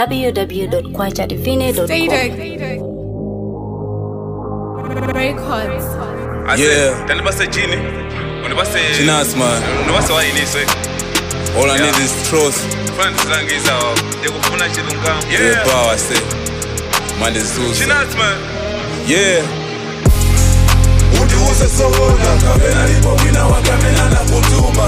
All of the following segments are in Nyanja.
www.kwachadivine.com. Records. Yeah. Tanibase chini. Unibase Chinas man. Unibase wayiniswe. All I Yeah. need is trust. Funa ndizangiza ndikufuna chilungamo. Yeah. Yeah. power say. Man is Zeus. Chinas man. Yeah. undiuse sona kapena lipo mwina wakamena na kutuma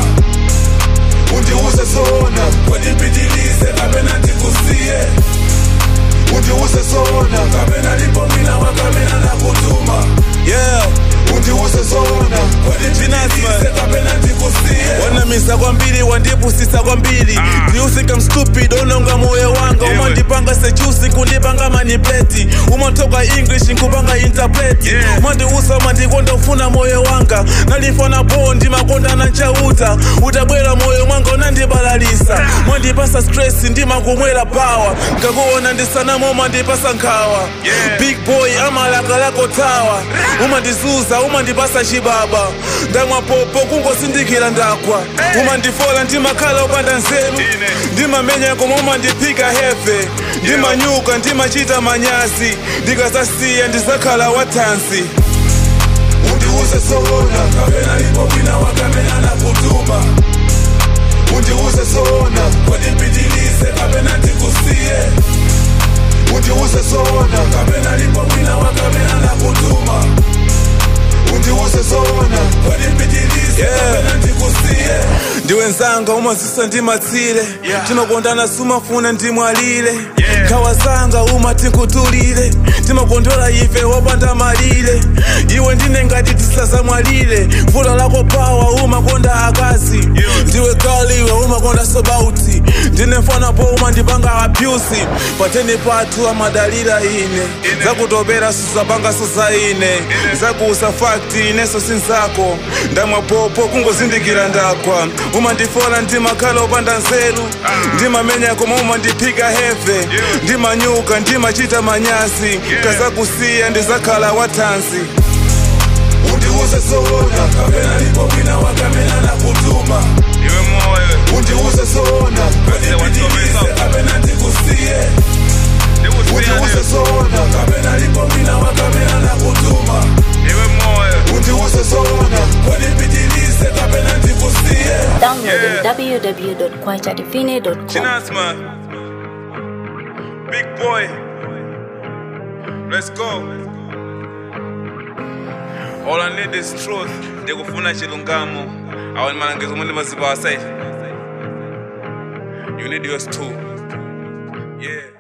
undiuse sona kwenipitilize kapena ndikusiye undiuse sona kapena lipo mwina wakamena na kutuma Yeah. undiuse sona kwenipitilize kapena ndikusiye wanamisa kwambiri wandipusisa kwambiri ndiusika mstupid ononga moyo wanga Yeah, umandipanga sechusi kundipanga manipeti umantoka english nkupanga interpreti Yeah. umandiusa umandikonda ufuna moyo wanga nalifana bo ndimakonda nanchauta utabwera moyo mwanga unandibalalisa mwandipasa stress ndimakumwera pawa ngakuona ndisanamo umandipasa nkhawa Yeah. big boy amalaka lako tawa umandizuza umandipasa chibaba ndamwa popo kungosindikira ndakwa umandifola ndimakhala upanda nzeru Ine. ndimamenya koma umandiphika hefe ndimanyuka ndimachita manyazi ndikazasiya ndizakhala wathansi undiuse sona kapena lipo mwina wakamena na kutuma undiuse sona kwenipitilize kapena ndikusiye undiuse sona kapena lipo mwina wakamena na kutuma undiuse sona kwenipitilize Yeah. kapena ndikusiye ndiwenzanga umazisa ndimatsile Yeah. timakondana sumafuna ndimwalile Yeah. nkhawa zanga uma tinkutulile timakondwera ife wopanda malire iwe ndine ngati tisazamwalire vuto lako pawa umakonda akazi ndiwe kaliwe umakonda sobauti ndine mfana po umandipanga abyusi pateni pathu amadalira ine zakutopera susapanga suzaine zakuusa fakti ineso sinzako ndamwa popo kungozindikira ndakwa umandifola ndimakhala upanda nzeru ndimamenya koma umandiphika heve ndimanyuka ndimachita manyazi kazakusiya ndizakhala wathansi undiuse sona kapena lipo mwina wakamena na kutuma Iwe moyo. undiuse sona kwenipitilize kapena ndikusiye undiuse Ndikusiya. sona kapena lipo mwina wakamena na kutuma Iwe moyo. undiuse sona kwenipitilize kapena ndikusiye Download Yeah. www.kwachadivine.com. Chinas man. Big boy. Let's go. All I need is truth. Ndikufuna chilungamo. Awani malangizo mwende maziba wasai. You need yours too. Yeah.